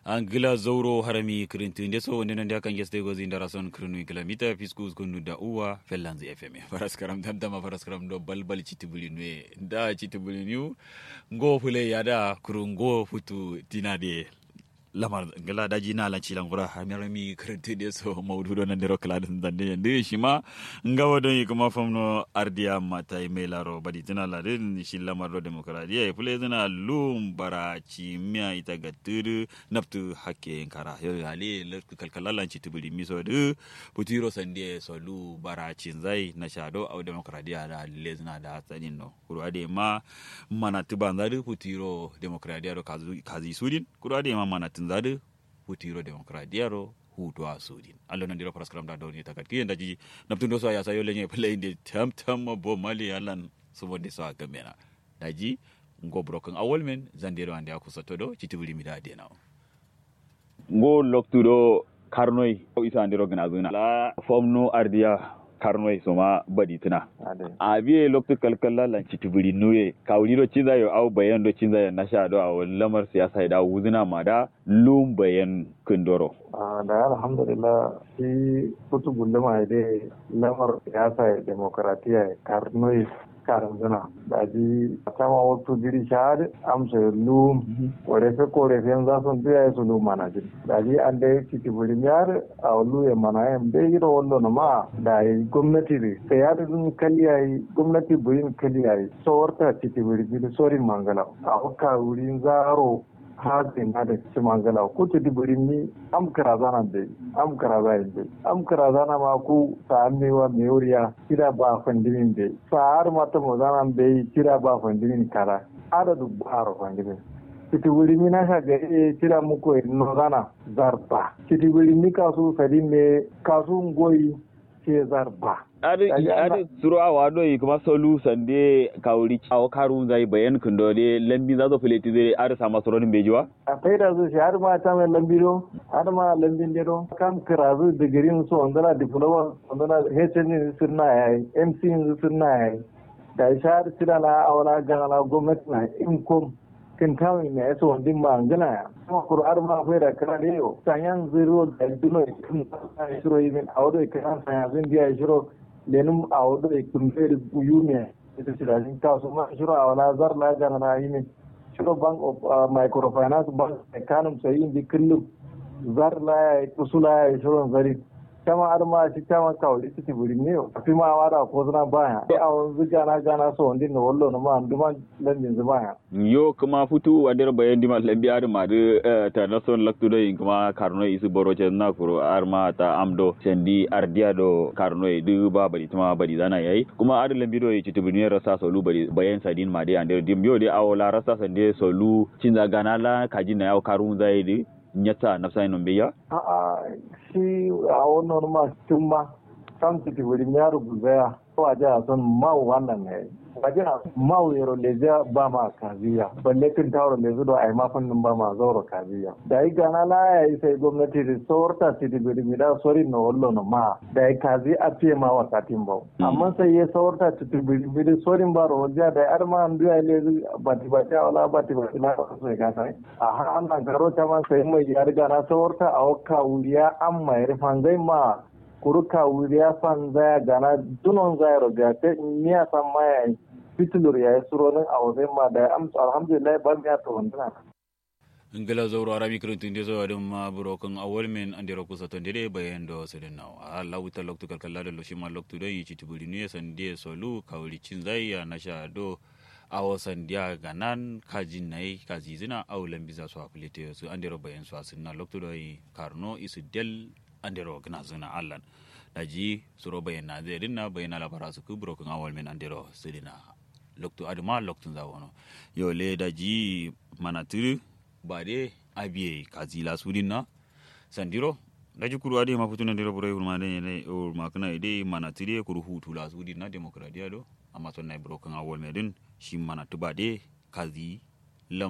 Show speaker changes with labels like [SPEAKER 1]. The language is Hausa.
[SPEAKER 1] angila zowro harami kirintinde so wonde nande kan geste gozi ndara son kirinu kilamita fiskus kunu da uwa fellanzi fm paraskaram damdama paraskaram do balbal citibuli nue da citibuli niu ngo fule yada kuru ngo futu dinade lamar ngala daji na lanci langura hamirami kirintinde so mawdu do nande rokla dan dande yande shima ngawa don yi kuma famno ardiya mata mai laro badi tana ladin shi lamar do demokradiya ya fule zana lum bara ci miya ita ga tudu naftu hakke kara yo hali lerku kalkalalan ci tubuli miso du putiro sande so lu bara ci zai na shado au demokradiya da le zana da tsanin no kuru ade ma mana tuban zadu putiro demokradiya do kazi sudin kuru ade ma mana tun zadu putiro demokradiya ro hutu a sudin allo nan diro paraskram da doni takat ki ndaji naptundo so ya sayo lenye play de tam tam bo mali alan so wonde so agamena daji ngo broken awol men zandero ande akusa todo citibuli mi da dena ngo loktudo karnoy o isa andiro gna zuna la fomno ardiya karnoy soma badi tuna a biye loktu kalkalla lan citibuli nuye kawliro cinza yo au bayan do cinza yo nasha do aw lamar siyasa da wuzuna ma da lum bayan kundoro
[SPEAKER 2] da alhamdulillah shi kutu gunduma da lamar siyasa demokaratiya karnoy karin zina da ji a sama wasu jiri shahad amsa lu korefe korefe za su biya su lu mana jiri da ji an da ya ciki buri miyar a lu ya mana yan bai yi da wallo na ma da yi gwamnati ne sai ya da zun kaliya yi gwamnati burin kaliya yi sawarta ciki buri jiri sorin mangala a hukka wurin zaro hazin na da ci mangala ko ta dibiri ni am karazana be am karazana be am karazana ma ku sa mewa meoriya kira ba fandimin be sa har mata mo zana be kira ba fandimin kara adadu baro fandimin kiti wuri mi na shaga e kira muko no zana zarba kiti wuri mi kasu sadin ne kasu ngoyi ke zarba
[SPEAKER 1] adi adi suru awa do yi kuma solu sande kawri awo karun zai bayan kundo de lambi zazo fileti de ari sama soro nin bejiwa
[SPEAKER 2] a faida su shi har ma ta mai lambi do har ma lambin de do kam kirazu digirin su ondana diploma ondana HN sirna yayi MC sirna yayi da shahar sira na awala gana gwamnati na income kin kawai ne yaso wandin ba ngana ya kuma qur'an ma fa da kana ne yo sanyan zero da duno kin shiro yin awdo kan sanyan zin dia shiro lenum awdo e kumfere buyume ita sidajin kasu ma shiro awala zar la gana na yin shiro bank of microfinance bank kanum sai indi kullu zar la kusula shiro zari kama arma shi kama kawai ita ce buri ne fi ma wada ko zana baya sai a wanzu gana gana so wanda na wallo na ma anduma lambin zu baya
[SPEAKER 1] yo kuma futu wadar bayan dima lambi ar ma de ta nason laktu do yin kuma karno isu boro ce na kuro arma ta amdo sendi ardia do karno du ba bari tuma bari zana yayi kuma ar lambi do yi tibuni rasa solu bari bayan sadin ma de ande dim yo de awola rasa sande solu cinza gana la kaji na yaw karun zai di nyata nafsa ino biya
[SPEAKER 2] a'a shi a wannan ma tun ma kan su ti wuri ya rubuta ko a jiha son mau wannan ne a jiha mau yaro leja ba ma kaziya balle kin tawro le zudo ai ma fannin ba ma zauro kaziya da yi gana la ya yi sai gwamnati da sorta ti di wuri da sori no wallo no ma da yi kazi a fiye ma wa katin ba amma sai ya sorta ti di wuri da sorin ba ro ja da ar ma an duya le bati bati wala bati bati na so ga sai a har an garo ta ma sai mai ya riga na sorta a wakka wuriya an mai rifan zai ma kuruka wuriya fan zaya gana dunon zaya roga te niya san maya fitilur ya yi suronin a wajen ma da amsa alhamdulillah ba ya to wandana
[SPEAKER 1] ngala zawro arami kirintun de zo adum ma burokan awol men andiro kusa to de bayan do sedin naw alla wuta loktu kalkalla do shima loktu do yi citibuli ne san de solu kawli cin zai ya nasha do awo sandiya ganan kajin nai kazizina aw lambiza so apilite su andiro bayan so asinna loktu do yi karno isu del andero gna zuna allan daji suro bayana zai dinna bayana labara su ku broken awal men andero sidina loktu aduma loktun za wono yo le daji manatiri bade abiye kazila sudinna sandiro daji kuru ade ma futuna ndiro bure hurma ne ne o makna ide manatiri kuru hutu la sudinna demokradiya do amma sonna broken awal medin shi manatu bade kazi